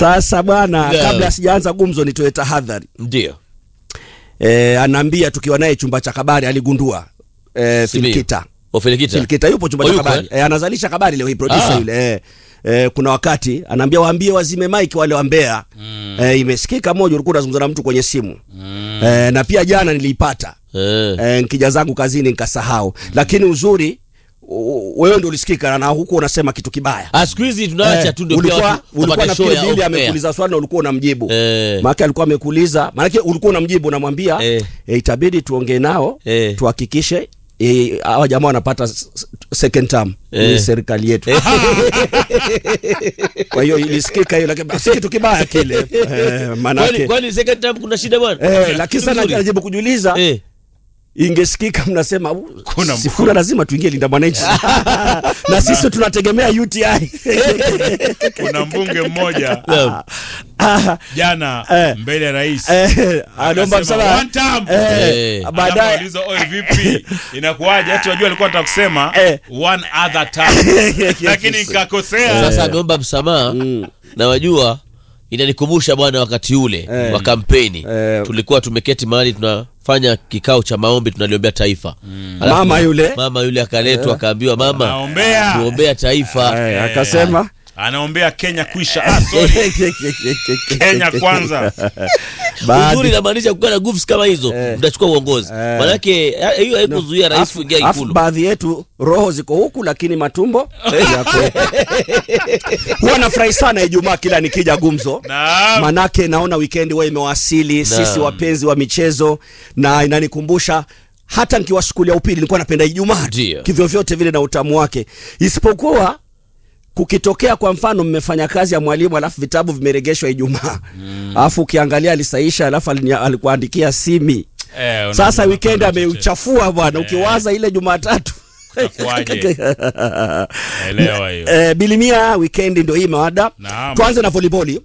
Sasa bwana, Naam. kabla sijaanza gumzo, nitoe tahadhari. Ndio. E, anaambia tukiwa naye chumba cha kabari aligundua e, Simiyu. Filkita Ofelikita. Filkita yupo chumba Oh, cha yuko, kabari e, anazalisha kabari leo hii producer Ah. yule e, e, kuna wakati anaambia waambie wazime mic wale wa Mbeya mm. e, imesikika moja, ulikuwa unazungumza na mtu kwenye simu mm. e, na pia jana niliipata Eh. e, nkija zangu kazini nikasahau mm. lakini uzuri u- wewe ndio ulisikika na huku unasema kitu kibaya Ah, siku hizi tunaacha Eh, tu ndio pia ulikuwa watu ulikuwa wapate na show ya Bili off air. amekuuliza swali na ulikuwa unamjibu Eh. maana alikuwa amekuuliza maana ulikuwa unamjibu unamwambia Eh. eh, itabidi tuongee nao Eh. tuhakikishe eh, hawa jamaa wanapata s- s- second term Eh. ni serikali yetu kwa hiyo ilisikika hiyo lakini si kitu kibaya kile eh, Kwani manake kwani second term kuna shida bwana? eh, lakini sana Vizuri. najaribu kujiuliza Eh. ingesikika mnasema "Uh, Kuna Sifuna lazima tuingie linda mwananchi na sisi tunategemea UTI kuna mbunge mmoja Naam. Ah, jana Eh. mbele ya rais eh, anaomba Akasema, msamaha "One term." Eh, Eh. baadaye Anapoulizwa, "Oe, vipi inakuwaje hata wajua alikuwa anataka kusema Eh. one other time lakini nikakosea Sasa ameomba msamaha na wajua inanikumbusha bwana wakati ule Eh. wa kampeni Eh. tulikuwa tumeketi mahali tunafanya kikao cha maombi tunaliombea taifa Alafu Mama yule. mama yule akaletwa akaambiwa mama Naombea. tuombea taifa Eh, akasema anaombea Kenya kuisha ah, sorry. Kenya kwanza Baadhi- uzuri inamaanisha kukaa na nguvu kama hizo mtachukua uongozi manake eh, hiyo haikuzuia rais Afu- kuingia afu ikulu baadhi yetu roho ziko huku lakini matumbo yako huwa nafurahi sana Ijumaa kila nikija gumzo Naam. manake naona weekend huwa imewasili sisi wapenzi wa michezo na inanikumbusha hata nikiwa skuli ya upili nilikuwa napenda Ijumaa tu, Ndio. kivyovyote vile na utamu wake isipokuwa kukitokea kwa mfano mmefanya kazi ya mwalimu alafu vitabu vimeregeshwa Ijumaa alafu ukiangalia alisaisha alafu alini- alikuandikia simi Eh, una- sasa una- weekend una- ameuchafua bwana ukiwaza ile Jumatatu Itakuwaje? Elewa hiyo. Eh, bilimia weekend ndio hii mawada Naam. tuanze na volleyball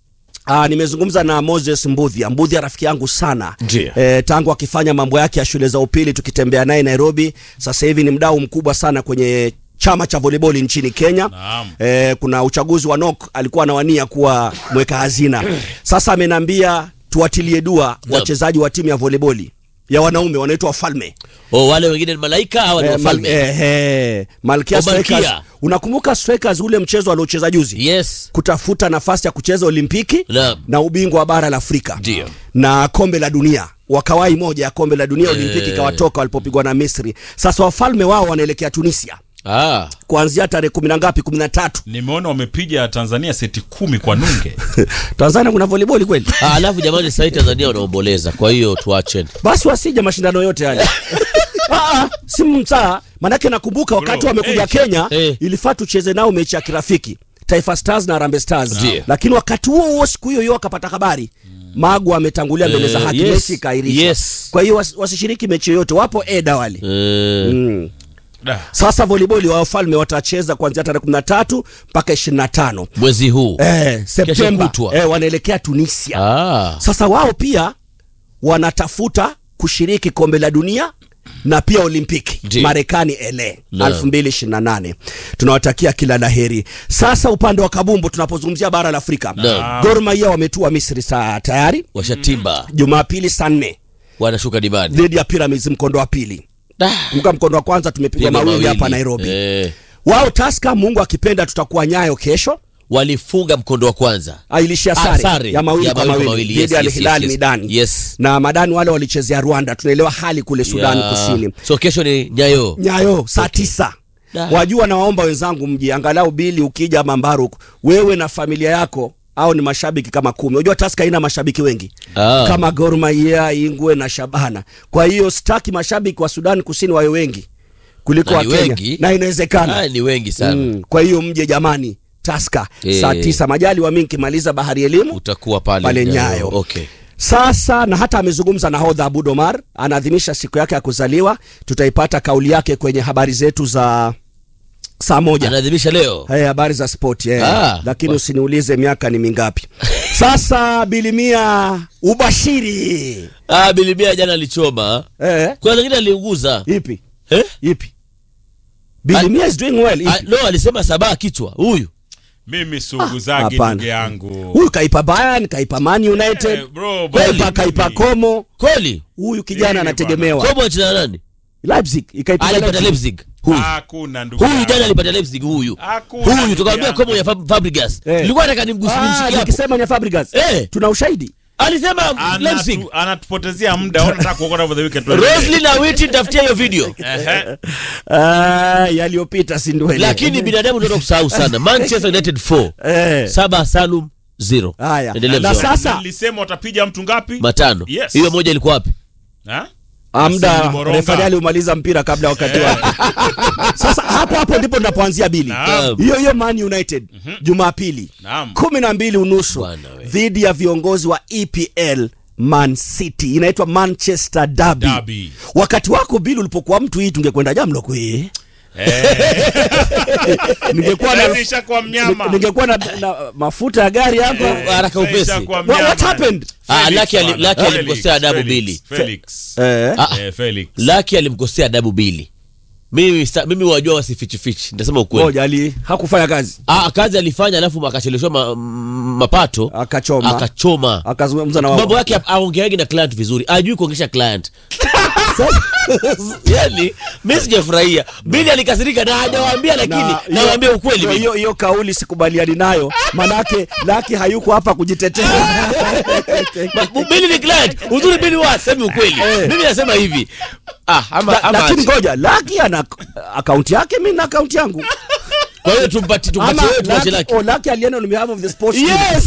Ah, nimezungumza na Moses Mbudhia. Mbudhia rafiki yangu sana Ndiyo. eh, tangu akifanya mambo yake ya shule za upili tukitembea naye Nairobi. Sasa hivi ni mdau mkubwa sana kwenye chama cha volleyball nchini Kenya. Naam. Eh, kuna uchaguzi wa NOC alikuwa anawania kuwa mweka hazina. Sasa amenambia tuwatilie dua wachezaji wa timu ya volleyball ya wanaume wanaitwa wafalme. oh, wale wengine ni malaika hawa ni Eh, wafalme mal- eh, eh, Malkia O, Malkia. Strikers. Unakumbuka Strikers ule mchezo aliocheza juzi? yes kutafuta nafasi ya kucheza Olimpiki Naam. na ubingwa wa bara la Afrika Ndio. na kombe la dunia wakawai moja ya kombe la dunia Olimpiki Eh. ikawatoka walipopigwa na Misri. Sasa wafalme wao wanaelekea Tunisia ah. kuanzia tarehe kumi na ngapi, kumi na tatu. nimeona wamepiga Tanzania seti kumi kwa nunge Tanzania kuna volleyball kweli? Ah, alafu jamani sahii tanzania wanaomboleza kwa hiyo tuacheni Basi wasije mashindano yote yale. Ah, ah, si mtaa manake nakumbuka wakati Bro, wamekuja eh, Kenya eh. ilifaa tucheze nao mechi ya kirafiki Taifa Stars na Harambee Stars, Ndio. lakini wakati huo huo siku hiyo hiyo wakapata habari Magu ametangulia mbele za Eh, haki, yes, mechi ikaahirishwa. yes. Kwa hiyo was, wasishiriki mechi yoyote, wapo eda wale Eh, mm. Da. Sasa volleyball wa wafalme watacheza kuanzia tarehe 13 mpaka 25 mwezi huu eh, Septemba kutwa. eh, wanaelekea Tunisia. ah. Sasa wao pia wanatafuta kushiriki kombe la dunia na pia Olimpiki Ndiyo. Marekani LA Naam. 2028. Tunawatakia kila laheri. Sasa upande wa kabumbu tunapozungumzia bara la Afrika, Naam. Gor Mahia wametua Misri saa tayari washatimba Jumapili saa nne wanashuka dimani dhidi ya Pyramids mkondo wa pili. Kumbuka mkondo wa kwanza tumepigwa Piga mawili hapa mawili. Nairobi. Eh, Wao Taska, Mungu akipenda, tutakuwa Nyayo kesho. walifunga mkondo wa kwanza Ailishia Ah, sare, sare. ya mawili Ya kwa mawili kwa mawili mawili. dhidi Yes, ya yes, Al Hilal yes, yes. Midani. Yes. Na Madani wale walichezea Rwanda, tunaelewa hali kule Sudan Ya. Kusini. so kesho ni nyayo Nyayo saa tisa. Da. Wajua, nawaomba wenzangu mji angalau bili, ukija ama Mbaruk, wewe na familia yako au ni mashabiki kama kumi. Unajua Taska haina mashabiki wengi Ah. kama Gor Mahia, Ingwe na Shabana. Kwa hiyo sitaki mashabiki wa Sudan Kusini wawe wengi kuliko Na wa ni Kenya, wengi. na inawezekana ah, ni wengi sana Mm, kwa hiyo mje jamani Taska Eh. saa tisa majali wa mimi nikimaliza bahari elimu utakuwa pale pale Nyayo. okay Sasa na hata amezungumza na hodha Abud Omar, anaadhimisha siku yake ya kuzaliwa. Tutaipata kauli yake kwenye habari zetu za saa moja. anaadhimisha leo Hey, habari za sport eh. Ah, lakini wa- usiniulize miaka ni mingapi. Sasa bilimia ubashiri ah, bilimia jana alichoma eh, kuna lingine aliunguza ipi eh? ipi? Bilimia is doing well ah, ipi? no alisema sabaa kichwa huyu mimi suuguzagi hapana. ndugu yangu huyu kaipa Bayern kaipa Man United Eh, bro, kaipa bali kaipa mimi- Como kweli huyu kijana Nini anategemewa kobo achina nani Leipzig ikaipiga alipata Leipzig. Leipzig huyu hakuna ndugu huyu yangu. jana alipata Leipzig huyu Hakuna huyu ndugu tukamwambia yangu. komo ya Fab- Fabregas Eh. nilikuwa nataka nimgusie Ah, nimshikie hapo nikisema ni Fabregas Eh. tuna ushahidi alisema Leipzig Anatu- anatupotezea muda Ona nataka kuokota over the weekend Roslyn na Witi tafutia hiyo video Ehe. Ah, yaliyopita si ndwele lakini binadamu ndio kusahau sana Manchester United 4 eh. saba Salum 0 Haya. endelea Na mzee wangu. sasa nilisema watapiga mtu ngapi matano Yes. hiyo moja ilikuwa wapi Ha? amda Asili Moronga. refari aliumaliza mpira kabla ya wakati wake sasa hapo hapo ndipo tunapoanzia bili Naam. hiyo hiyo Man United Jumapili Naam. kumi na mbili unusu Bwana we. dhidi ya viongozi wa EPL Man City inaitwa Manchester Derby. Derby. Wakati wako Bili ulipokuwa mtu hii tungekwenda jamloko hii ningekuwa na, Sasa ishakuwa mnyama. ningekuwa na, na mafuta ya gari hapa haraka Sasa upesi. ishakuwa What- mnyama. what happened? Ah, Felix Lucky ali- bwana. Lucky Felix, alimkosea adabu Felix, mbili. Felix. eh. Ah, Eh, Felix. Laki alimkosea adabu bili mimi sa- mimi wajua wasifichifichi nitasema ukweli Ngoja ali hakufanya kazi ah, kazi alifanya alafu akacheleshwa ma, m- mapato akachoma akachoma akazungumza na mambo wao yake aongeagi na client vizuri ajui kuongesha client yani mi sijafurahia bili alikasirika na hajawaambia lakini Na nawaambia hiyo- ukweli hiyo- Bili. hiyo hiyo kauli sikubaliani nayo manake laki hayuko hapa kujitetea Ma- bili ni client uzuri bili wa semi ukweli Eh. mimi nasema hivi ah, ama, La- ama lakini acha. ngoja laki ana akaunti yake mi na akaunti yangu kwa hiyo tumpati tumpatie ama wewe tuache Lucky- laki oh, Lucky alienda on behalf of the sports team. yes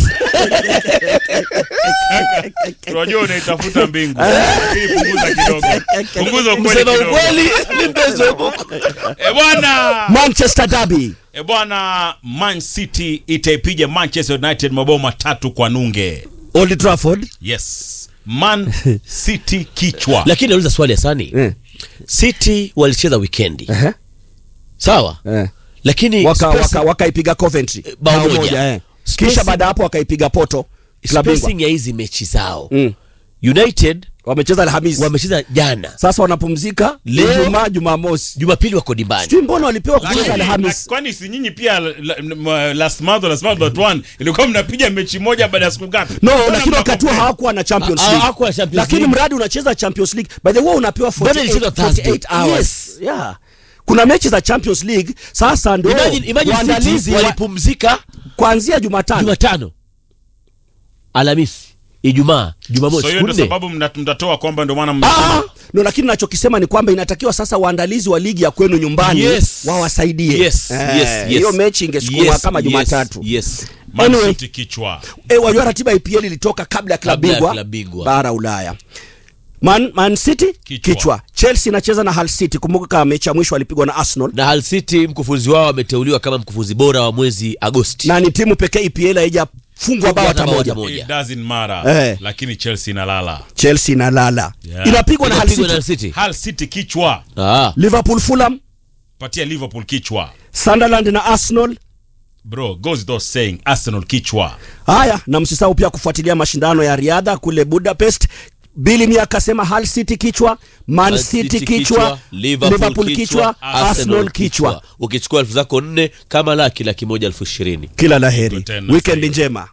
Unajua unaitafuta mbingu. Lakini punguza kidogo. Punguza ukweli kusema kidogo. ukweli ni mpenzi wa Mungu. Eh, bwana. Manchester Derby E bwana, Man City itaipiga Manchester United mabao matatu kwa nunge. Old Trafford Yes, Man City kichwa. lakini nauliza swali asani eh. city walicheza wikendi Ehe. sawa Eh. lakini waka spacing- waka wakaipiga Coventry bao Bao moja. eh. Spacing- kisha baada ya hapo wakaipiga Porto klabu bingwa spacing ya hizi mechi zao mm. united wamecheza Alhamisi wamecheza jana sasa wanapumzika Leo- Ijumaa Jumamosi jumapili wako dimbani sijui mbona walipewa kucheza Lakini- Alhamisi Kwani si nyinyi pia la- la- m- last month or last month but one ilikuwa mnapiga mechi moja baada ya siku ngapi? no Mbona lakini wakati huo mnakompea? hawakuwa na Champions Ha- League hawakuwa na Champions lakini League. mradi unacheza Champions League by the way unapewa Bado ilichezwa 48, Thursday. 48 hours Yes. yeah kuna mechi za Champions League sasa ndio imagine, imagine waandalizi city wa- walipumzika kuanzia Jumatano jumatano alhamisi ijumaa jumamosi So hiyo siku ndio nne sababu mna- mtatoa kwamba ndio maana Ah, mnasema no lakini nachokisema ni kwamba inatakiwa sasa waandalizi wa ligi ya kwenu nyumbani Yes. wawasaidie yes, Eh, yes, yes. hiyo mechi ingesukumwa Yes, kama yes, Jumatatu yes. Man Anyway. City kichwa. e, wajua ratiba ya EPL ilitoka kabla ya klabu Kabla ya bingwa klabu bingwa. bara Ulaya Man, Man City Kichwa. kichwa. Chelsea inacheza na Hull City. Kumbuka kama mechi ya mwisho walipigwa na Arsenal na Hull City mkufunzi wao ameteuliwa kama mkufunzi bora wa mwezi Agosti na ni timu pekee EPL haijafungwa bao hata bao moja. hata moja. It doesn't matter. Eh. Lakini Chelsea inalala. Chelsea inalala Yeah. inapigwa na Hull Inapigwa na Hull City. City Hull City kichwa. ah. Liverpool, Fulham, Patia Liverpool kichwa. Sunderland na Arsenal. Bro, goes without saying Arsenal kichwa. Haya, na msisahau pia kufuatilia mashindano ya riadha kule Budapest. Bili Mia akasema Hull City kichwa, Man Man City kichwa, Liverpool kichwa, Arsenal kichwa. ukichukua elfu zako nne kama laki laki moja elfu ishirini Kila laheri, Tena weekend sahihi. njema.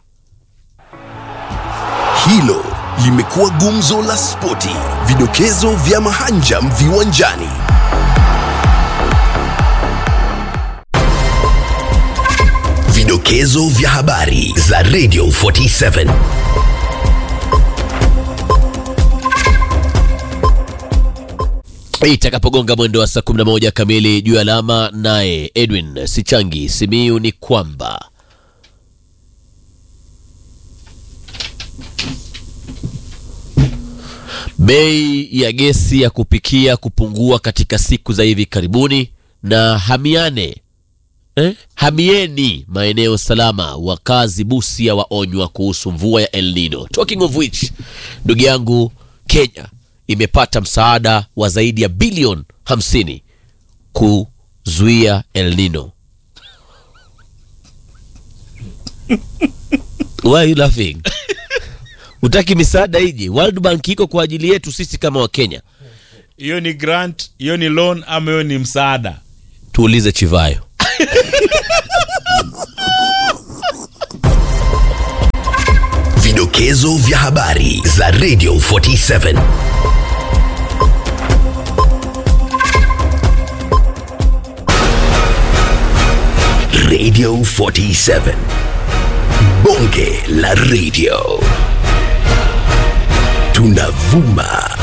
Hilo limekuwa gumzo la spoti, vidokezo vya mahanjam viwanjani. Vidokezo vya habari za Radio 47. itakapogonga mwendo wa saa 11 kamili juu ya alama naye edwin sichangi simiu ni kwamba bei ya gesi ya kupikia kupungua katika siku za hivi karibuni na hamiane eh? hamieni maeneo salama wakazi busia waonywa kuhusu mvua ya el nino talking of which ndugu yangu kenya imepata msaada wa zaidi ya bilioni 50 kuzuia el nino why are you laughing utaki misaada iji world bank iko kwa ajili yetu sisi kama wakenya Hiyo ni grant, hiyo ni loan ama hiyo ni msaada? tuulize chivayo Vidokezo vya habari za Radio 47. Radio 47. Bonge la radio. Tunavuma